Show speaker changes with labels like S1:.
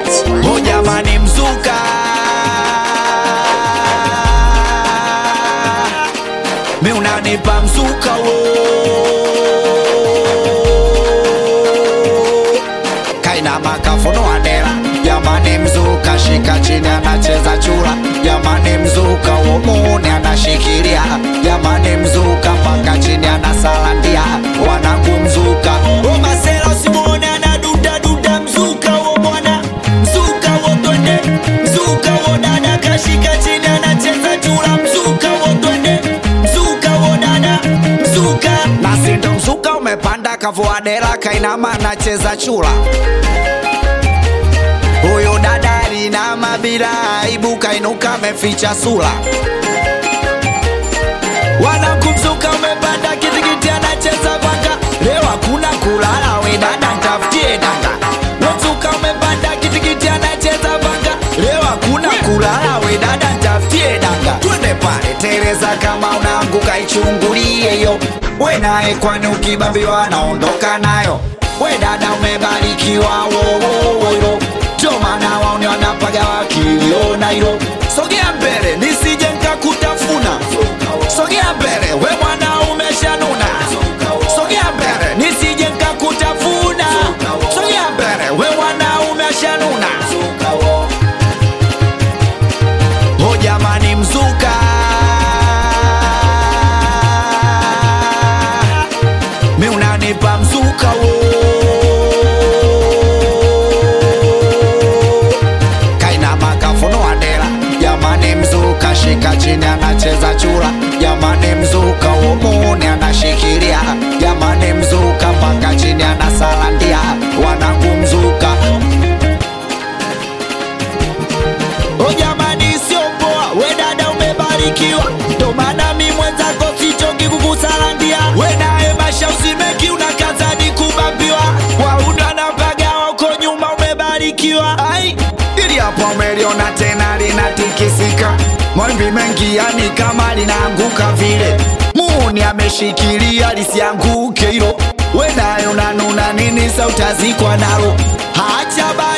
S1: Oh jamani mzuka mi unanipa mzuka wo kaina makafuno adela jamani mzuka shika chini anacheza chura jamani mzuka womuni anashikilia jamani mzuka mpaka chini anasalandia wanangu mzuka omasela usimwone anadudaduda mzuka wo bwana mzuka wo twende mzuka wo dada kashika chini anacheza chura mzuka wo twende mzuka wo dada mzuka nasindo mzuka umepanda kavuadela kainama anacheza chura huyo dada alinama bila aibu kainuka ameficha sura wanakumzuka umepanda kitikiti anacheza vanga leo hakuna kulala we dada ntafutie danga wezuka umepanda kitikiti anacheza vanga leo hakuna kulala we dada ntafutie danga twende pale tereza kama unaanguka ichungulie yo we naye kwani ukibambiwa naondoka nayo we dada umebarikiwa wowowoyo ndio maana waone wanapaga wakiliona hilo sogea mbele nisije nkakutafuna sogea mbele we mwana umeshanuna sogea mbele nisije nkakutafuna sogea mbele we mwana umeshanuna o jamani mzuka mi unanipa mzuka wo kaina makafuno adela jamani mzuka shika chini anacheza chura jamani mzuka womuni anashikilia jamani mzuka mpaka chini anasalandia wanangu mzuka o jamani sio poa we dada umebarikiwa ndo maana mi mwenzako sichoki kukusalandia we naye basha usimeki unakazadi kubambiwa waunda na mpagawa uko nyuma umebarikiwa ai ili hapo umeliona tena linatikisika mawimbi mengi yani kama linaanguka vile muuni ameshikilia lisianguke hilo we naye unanuna nini sa utazikwa nalo hacha basi